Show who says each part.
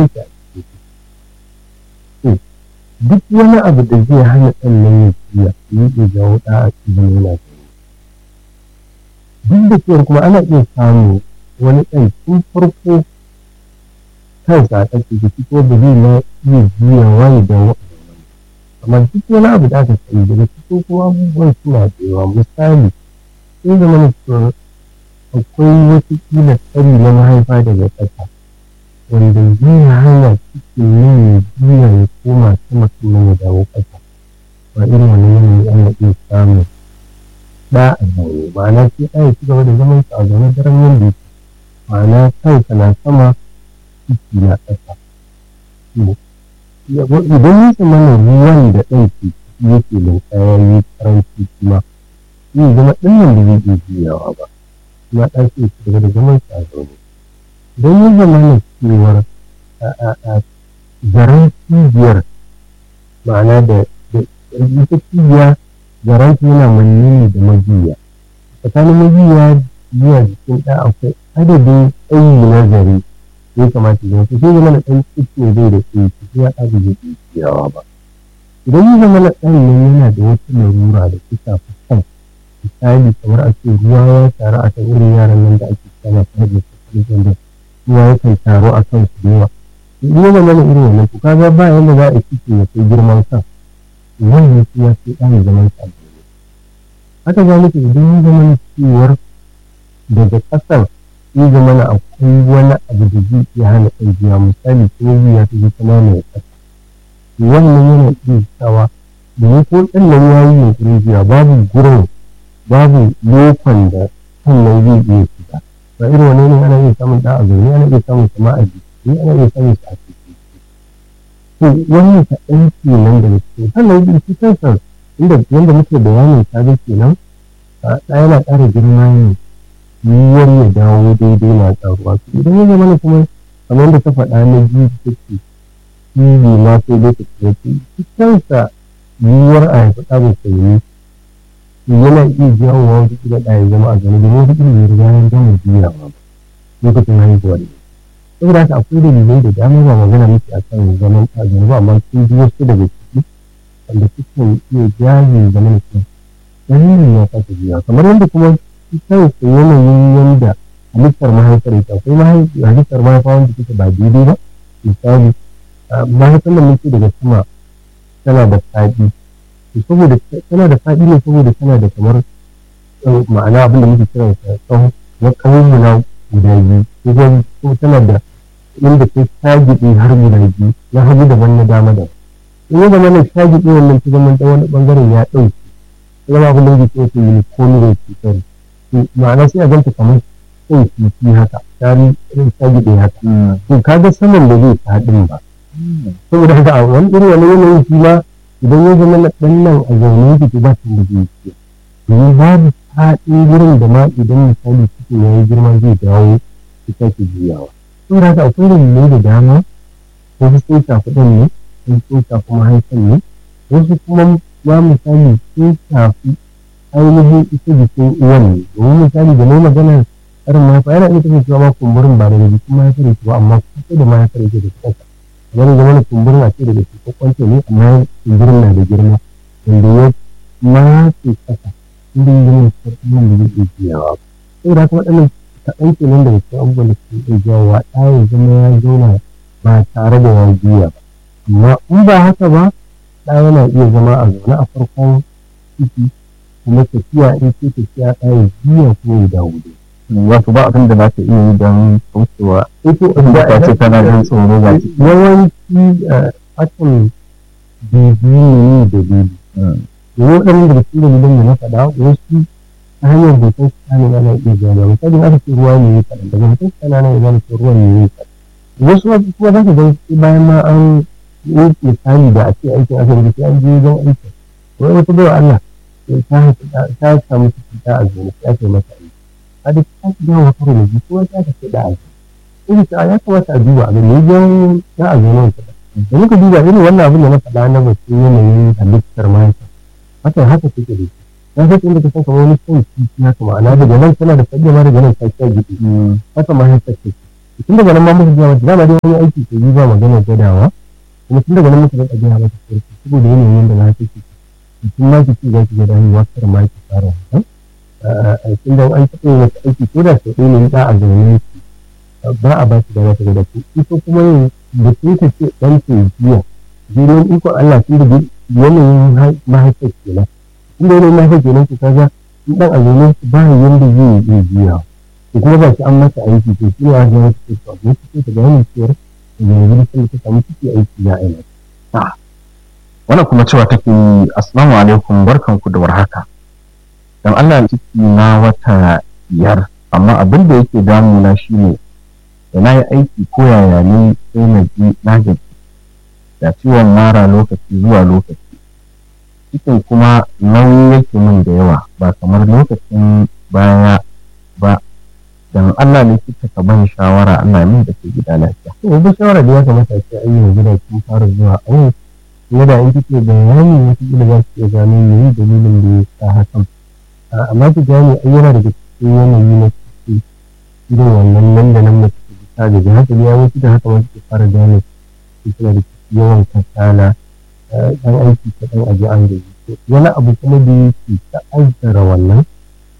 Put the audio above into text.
Speaker 1: take a cikin duk wani abu da zai hana ɗan nan ya ciya yi ke jawo ɗa a cikin yana duk da cewa kuma ana iya samu wani ɗan tun farko kansa a ƙasa da fito da zai na iya juyawa ya dawo amma duk wani abu da aka sani daga cikin kuma abubuwan suna da yawa misali sai zama na cewa akwai wata kila tsari na mahaifa daga ƙasa wanda zai hana cikin yin ya juya ya koma sama sannan ya dawo ƙasa ba irin wannan yanayi ana iya samun ɗa a zaune ma'ana sai ɗa ya ci gaba da zaman sa a zaune daren yadda yake ma'ana kansa na sama ciki na ƙasa idan ya zama na ruwan da ɗan ke ciki yake linkaya yi karanci kuma zai zama ɗan nan da zai iya juyawa ba kuma ɗan sai ci gaba da zaman sa a zaune idan ya zama na cewar zaren cibiyar ma'ana da ita cibiya zaren yana manne ne da majiya tsakanin majiya zuwa jikin ɗa akwai adadin tsayi na zare ya kamata ya sai zama na ɗan cikin zai da tsayi ya ɗa da zai iya ciyawa ba idan ya zama na ɗan nan yana da wata larura da ta shafi kan misali kamar a ce ruwa ya taru a kan irin yaran nan da ake kama ta hajjar tattalin da ruwa ya kan taru a kan su da yawa in ya zama na irin wannan to kaga ba yanda za a cikin ya kai girman kan wannan shi ya fi ɗan zaman sa haka za muke idan ya zama na cewar daga ƙasar ya zama na akwai wani abu da zai iya hana ɗaukiya misali ko ya ta zai kama mai ƙasa wannan yana iya sawa da ya ko ɗan nan ya yi yunƙurin jiya babu gurin babu lokon da sannan zai iya shiga ba irin wani ne ana iya samun ɗa a zaune ana iya samun sama a jiki ana iya samun sa a ciki to wannan kaɗan kenan daga cikin sannan da shi kansa inda yanda muke bayanin ta ga kenan ɗa yana ƙara girma ne yiwuwar ya dawo daidai na ƙaruwa to idan ya zama kuma kamar da ta faɗa na biyu take TV ma sai dai ta ce shi kansa yiwuwar a haifi ɗa musulmi yana iya jawowa wata kila ɗa ya zama a gani domin wata kila ya riga ya gama juyawa ba lokacin haihuwa ne saboda haka akwai dalilai da dama ba magana muke a kan zaman ɗa gani ba amma sun ji wasu daga ciki wanda sukan iya jaye zaman ɗa dalilin ya kasa juya kamar yadda kuma shi kansa yanayin yanda halittar mahaifar ita akwai halittar mahaifa wanda take ba daidai ba misali mahaifar da muke daga sama tana da faɗi saboda tana da faɗi ne saboda tana da kamar ma'ana abin da muke kira da tsawo na ƙawon mu na guda biyu ko tana da inda ta shagiɗe har guda biyu na hagu daban na dama da in ya zama na shagiɗe wannan ta zama ta wani ɓangaren ya ɗauke zama abin da muke kira da unicorn cutar ma'ana sai a ganta kamar kai kifi haka tari irin shagiɗe haka to kaga saman da zai faɗin ba saboda haka a wani irin wani yanayin shi ma idan ya zama na ɗan nan a zaune yake ba su da zai ce domin babu faɗin wurin da ma idan misali cikin ya yi girma zai dawo su sake juyawa saboda haka akwai dalilai da dama wasu sun shafi ɗan ne wasu sun shafi mahaifan ne wasu kuma ma misali sun shafi ainihin ita jikin uwan ne domin misali da mai magana karin mahaifa yana iya kasancewa ma kumburin ba daga jikin mahaifar yake ba amma kusa da mahaifar yake da kansa kamar da mana kumburin a ce daga cikin kwanta ne amma kumburin na da girma wanda ya matse kasa inda ya zama sarƙin da zai iya jiyawa saboda haka waɗannan kaɗan kenan daga cikin abubuwan da suke iya jawowa ɗa ya zama ya zauna ba tare da ya juya ba amma in ba haka ba ɗa yana iya zama a zaune a farkon ciki kuma tafiya in ce tafiya ɗa ya juya kuma ya dawo dai
Speaker 2: wato ba abin da za ka iya yi don kaucewa
Speaker 1: ito
Speaker 2: inda ka ce kana jin tsoro ga ciki
Speaker 1: yawanci akan bibiyu ne da bibi domin waɗannan daga cikin dalilan da na faɗa wasu ta hanyar hoton sani ana iya gano misali aka ce ruwa ne ya kaɗan daga hoton sani ana iya gano ce ruwan ne ya kaɗan wasu kuma za ka ga bayan ma an yi misali da a ce aikin asibiti sai an je wajen aiki wai wata bai Allah ta samu ciki ta a zuwa ta ce mata aiki a da ta ci gawa karo da jiki kuma ta ce da aiki in ta ya kamata a duba a gani wajen ta a zuwa ta da muka duba irin wannan abin da na faɗa na batun yanayin halittar mahaifa haka haka take da shi na sai inda ka san kamar wani son kifi haka ma'ana daga nan tana da fage ma daga nan ta kya gidi haka mahaifar take tun daga nan ma muka gaya mata dama dai wani aiki ke yi ba magana gwadawa kuma tun daga nan muka rinka gaya mata sarki saboda yanayin da za ta ke tun ma ki ce za ki ga dawowa kar ma ki fara wannan tun da an taɓa wata aiki ko da sau ɗaya ne ba a zaune ki ba a ba shi da wata da ku ita kuma yin da sun ta ce ɗan ke jiya jirgin ikon Allah sun da yanayin mahaifar kenan tun da yanayin mahaifar kenan ku kaga in ɗan a zaune ba yanda zai yi jiya ko kuma ba shi an masa aiki to shi ne a zama ta ce to abin ta ta gane cewar da yanzu sun ta samu ciki aiki ya aina.
Speaker 2: wannan kuma cewa take yi assalamu alaikum barkanku da warhaka dan Allah ciki na wata biyar amma abin da yake damuna shine da na yi aiki ko yaya ne sai na ji na gaji da ciwon mara lokaci zuwa lokaci cikin kuma nauyi yake min da yawa ba kamar lokacin baya ba dan Allah ne kika ka ban shawara Allah min da ke gida lafiya
Speaker 1: to wata shawara da ya kamata ce an yi gida kin fara zuwa awo kuma da in kike bayani wata kila za ki iya gano me dalilin da ya sa hakan amma ki gane ai yana daga cikin yanayi na ciki irin wannan nan da nan mace ta gaji haka ya wuce da haka wanda ke fara gane suna da yawan kasala dan aiki ta dan aji an gaji wani abu kuma da yake ta'azzara wannan